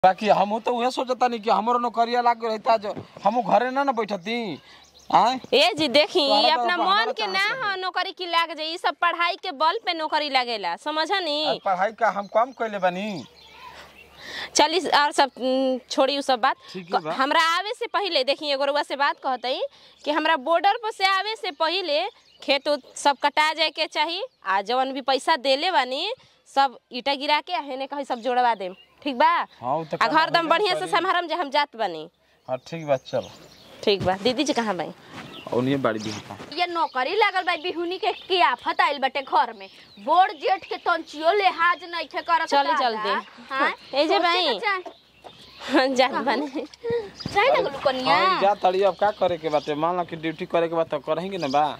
बाकी हम तो उहे सोचता नहीं कि हमरो नौकरिया लाग रहता जो हम घरे ना ना बैठती आय ए जी देखी तोहरा ये तो अपना हमारा मन के कहाँ ना से ह नौकरी की लाग जाई ई सब पढ़ाई के बल पे नौकरी लगेला समझनी आ, पढ़ाई का हम कम कैले बानी चली और सब उम, छोड़ी उ सब बात ठीक है बा। हमरा आवे से पहले देखी एगो रउआ से बात कहतई कि हमरा बॉर्डर पर से आवे से पहले खेत उत सब कटा जाए के चाही आ जवन भी पैसा देले बानी सब ईटा गिरा के हेने कहीं सब जोड़वा देम ठीक बा हाँ, उ तो आ काम घर दम होइबे बढ़िया से करी। संभारम जे हम जात बानी हाँ ठीक बात चल ठीक बा दीदी जी कहाँ बाई उन्हीं बाड़ी दी होता ये नौकरी लागल बा बिहुनी के की आफत आइल बटे घर में बोर्ड जेठ के तंचियो लिहाज नहीं थे करत चली चल दे ए जे भाई जात बानी चाहे लगलू कनिया हाँ जा तड़ी अब का करे के बाटे मान लो कि ड्यूटी करे के बात तो करेंगे ना बा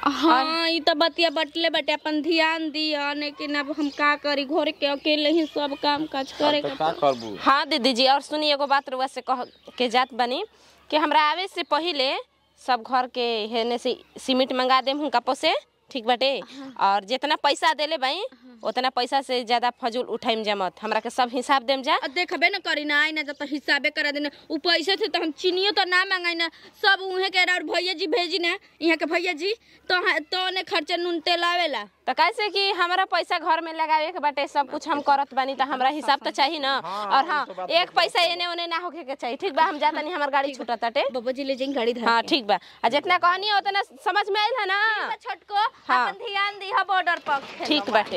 हाँ ई तो बतिया बटले बटे अपन ध्यान दिया लेकिन अब हम का करी घर के अकेले ही सब काम काज करे तो के का करबू हाँ दीदी जी और सुनी एगो बात रुआ से कह के जात बनी कि हमरा आवे से पहिले सब घर के हेने से सीमेंट मंगा देम हुनका पोसे ठीक बाटे और जितना पैसा देले भाई उतना पैसा से ज्यादा फजूल उठाइम जमत हमरा के सब हिसाब देम जा अब देखबे न करी ना आई ना जब तो हिसाबे करा देना उ पैसे थे तो हम चीनियो तो ना मांगाई ना सब उहे के और भैया जी भेजी ना यहाँ के भैया जी तो तो ने खर्चा नून तेल आवेला तो कैसे कि हमारा पैसा घर में लगावे के बाटे सब कुछ हम करत बानी तो हमरा हिसाब तो चाहिए ना और हाँ एक पैसा एने ओने ना होके के चाहिए ठीक बा हम जाता नहीं हमार गाड़ी छूटत ताटे बाबा जी ले जाएंगे गाड़ी धर हाँ ठीक बा आ जितना कहनी है उतना समझ में आइल है ना छोटको हाँ। अपन ध्यान दिहा बॉर्डर पर ठीक बाटे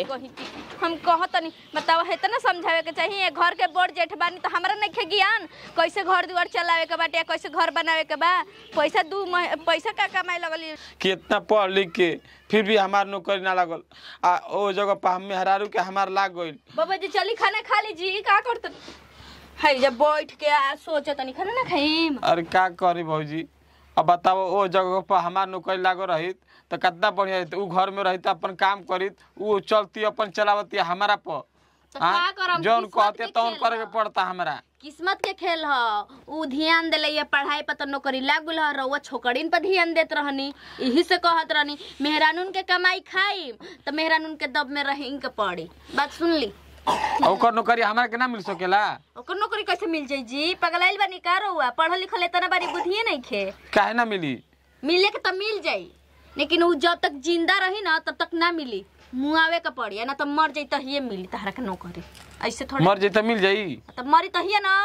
हम कहत नहीं बताओ है ना समझावे के चाहिए घर के बोर्ड जेठ बानी तो हमरा नहीं खे ज्ञान कैसे घर दुआर चलावे के बाटे कैसे घर बनावे के बा पैसा दू मह- पैसा का कमाए लगली कितना पढ़ लिख के फिर भी हमार नौकरी ना लगल आ ओ जगह पर हम मेहरारू के हमार लाग गइल बाबा जी चली खाना खा लीजिए का करत है जब बैठ के आ सोचे तनी खाना ना खाइम अरे का करी भौजी अब बताओ ओ जगह पर हमार नौकरी लागो रहित तो कितना बढ़िया रहित उ घर में रहित अपन काम करित उ चलती अपन चलावती हमारा पर तो हाँ? का करम? जौन किस्मत कहते के तौन खेल करे के ह। पड़ता हमरा किस्मत के खेल ह उ ध्यान देले ये पढ़ाई पर तो नौकरी लागल ह रउआ छोकरीन पर ध्यान देत रहनी यही से कहत रहनी मेहरानून के कमाई खाइम तो मेहरानून के दब में रहें के पड़ी बात सुन ली आ ओकर नौकरी हमरा के ना मिल सकेला ओकर नौकरी कैसे मिल जाई जी पगलाइल बानी का रउआ पढ़ल लिखल इतना बारी बुद्धिए नहीं खे काहे ना मिली मिले के तो मिल जाई लेकिन उ जब तक जिंदा रही ना तब तक ना मिली मुआवे के पड़ी ना तो मर जाई तहिए मिली तहरा के नौकरी ऐसे थोड़ा मर जाई तो मिल जाई तो मरी तहिए ना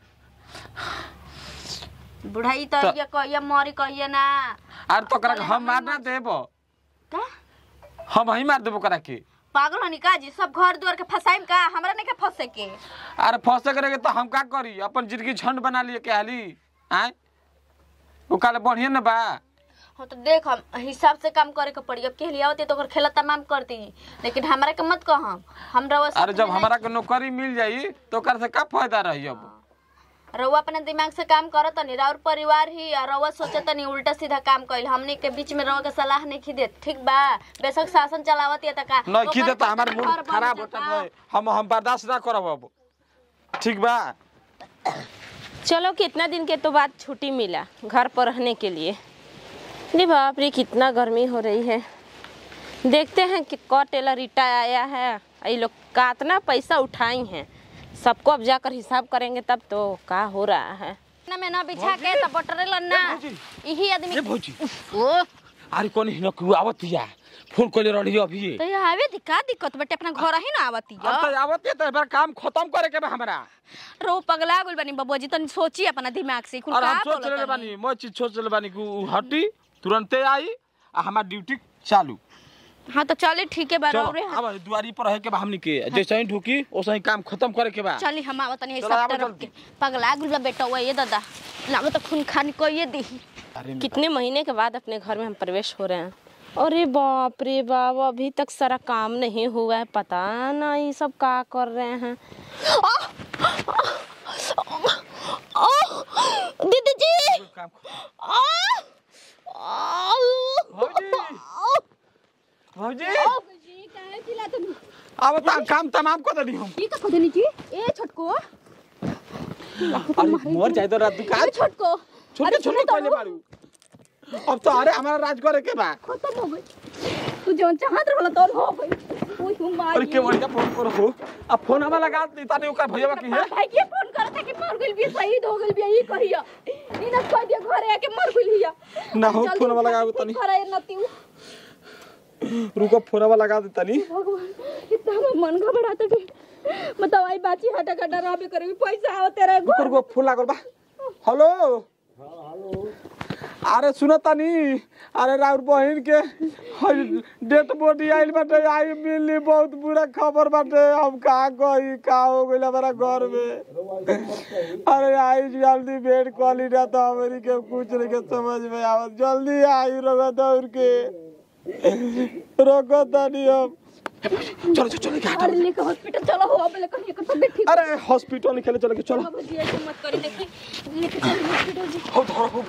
बुढ़ाई तो तो- ये कहिए मरी कहिए ना अरे तो करा हम मार ना देबो का हम ही मार देबो करा के पागल हनी का जी सब घर दुआर के फसाइम का हमरा नहीं के फंसे के अरे फंसे करेगे तो हम का करी अपन जिंदगी झंड बना लिए के हाली आय वो काले बढ़िया ना बा हाँ तो देख हम हिसाब से काम करे के पड़ी अब के लिए होती तो ओकर खेला तमाम कर दी लेकिन हमरा के मत कह हम रउआ अरे जब हमारा के नौकरी मिल जाई तो ओकर से का फायदा रही अब रउआ अपने दिमाग से काम करत तनी और परिवार ही और रउआ सोचत तनी उल्टा सीधा काम कइल हमनी के बीच में रउआ के सलाह नहीं खी देत ठीक बा बेशक शासन चलावत या त का नहीं ओकर खीदे तो पर हमार घर मूड बन खराब जाता। होता है हम हम बर्दाश्त ना करब अब ठीक बा चलो कितना दिन के तो बाद छुट्टी मिला घर पर रहने के लिए नहीं बाप रे कितना गर्मी हो रही है देखते हैं कि क टेलर ईटा आया है ये लोग कितना पैसा उठाई हैं सबको अब जाकर हिसाब करेंगे तब तो का हो रहा है ना में ना बिछा के त बटरेल ना यही आदमी ए भौजी ओ अरे कौन हिन कु आवत या फोन कइले रही अभी तो ये आवे दी का दिक्कत बटे अपना घर ही ना आवती अब तो आवत है तो एबार काम खत्म करे के बा हमरा रो पगला गुल बनी बबुआ जी तनी सोची अपना दिमाग से कुल और का हम सोच बोलत ले तनी? बानी मैं चीज सोच ले बानी कि उ हटी तुरंते आई आ हमार ड्यूटी चालू हाँ तो चले ठीक है बा चलो रे अब दुआरी पर रहे के बा हमनी के जैसे ही ढुकी वैसे ही काम खत्म करे के बा चली हम आवत नहीं चलो, सब आवो तरफ जल्दी। के पगला गुल बा बेटा हुआ ये दादा ना तो खून खानी को ये दी अरे कितने महीने के बाद अपने घर में हम प्रवेश हो रहे हैं अरे बाप रे बाप अभी तक सारा काम नहीं हुआ है पता ना ये सब का कर रहे हैं दीदी जी काम भौजी भौजी अब तो काम तमाम कर देली हम ये का कदनी जी ए छोटको अरे मोर जाए तो रात दुकान छोटको छोटे छोटे पहले मारू अब तो अरे हमारा राज करे के बा खत्म हो गई तू जो चाहत रहला तो हो गई ओए हो अरे माई के बढ़िया फोन करो हो अब फोन हमें लगा दी तानी ओकर भैया की है भाई के फोन करत है कि मर गइल भी शहीद हो गइल भी ई कहिया ई ना कह दिया घरे आके मर गइल हिया ना हो फोन हमें लगा तानी घरे नती रुको फोन हमें लगा दी तानी भगवान इतना हमर मन घबराता कि मतलब आई बाची हटा कटा रहबे करे भी पैसा आवत तेरे रुको रुको फोन लागल बा हेलो अरे सुनो तानी अरे राउर बहिन के डेट बॉडी आइल बाटे आई मिली बहुत बुरा खबर बाटे हम कहा गई का हो गइल हमारा घर में अरे आई जल्दी भेंट कॉली ना तो हमारी के कुछ नहीं के समझ में आवत जल्दी आई रोको दौड़ के रोको तानी हम चलो चलो चलो घाटा अरे लेके हॉस्पिटल चलो हो अब लेके ये तो ठीक अरे हॉस्पिटल निकले चलो के चलो अब जी ऐसे मत करी देखी लेके चल हॉस्पिटल जी हो धरो हो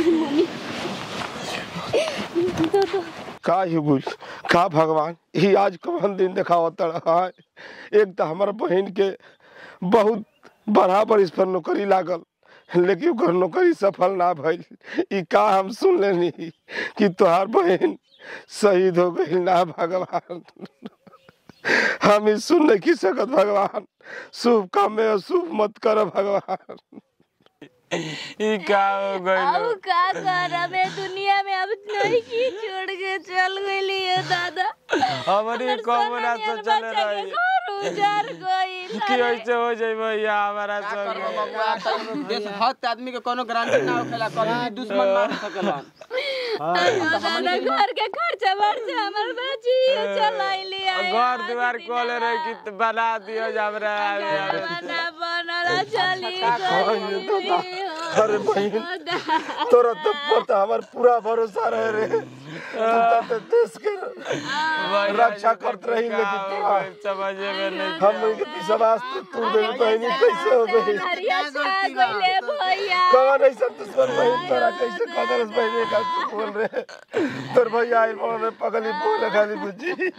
तो तो का ही बुझ का भगवान ही आज कौन दिन देखावत रहा है एक तो हमार बहन के बहुत बराबर इस पर नौकरी लागल लेकिन ओकर नौकरी सफल ना भइल ई का हम सुन लेनी कि तोहार बहन शहीद हो गई ना भगवान हम ई सुन नहीं सकत भगवान शुभ काम में अशुभ मत कर भगवान ई का हो गइल अब का करब ए दुनिया में अब नहीं की छोड़ के चल गइली है दादा हमारी कमरा से चले रही घर उजार गइल कि ऐसे हो जाई भैया हमारा सब देश भक्त आदमी के कोनो गारंटी ना होखेला कभी भी दुश्मन मार सकेला दादा घर के खर्चा वर्चा हमर बाजी चलाइली घर द्वार खोले रही कि बना दियो हमरा बना बनल चली गई अरे बहन तोरा तो पता हमार पूरा भरोसा रहे रे तू तो देश के रक्षा करत रही लेकिन तोरा समझ में नहीं हम लोग के विश्वास तो तू दे बहनी कैसे हो गई हरिया छा गइले भैया कौन ऐसा दुश्मन बहन तोरा कैसे कदर बहने का तू बोल रहे तोर भैया आई बोल रहे पगली बोले खाली बुझी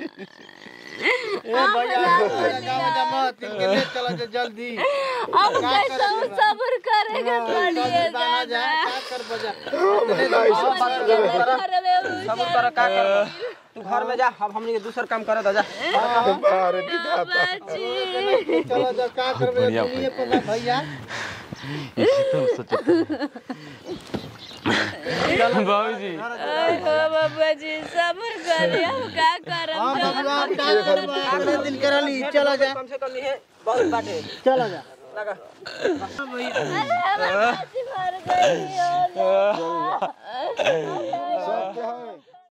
मत इनके ले चलो जा जल्दी अब कैसे सब्र करेगा पड़िए बाना जा का कर बजा सब कर का कर तू घर में जा अब हमनी के दूसर काम करे दो जा अरे विधाता चलो जा का करबे दुनिया पर भैया बाबूजी बाबा जी सब्र करिए हम का करब हां भगवान का करबा आखिरी दिन करली चलो जा कम से कम ये बहुत बाटे चलो जा लगा मर गई सब के है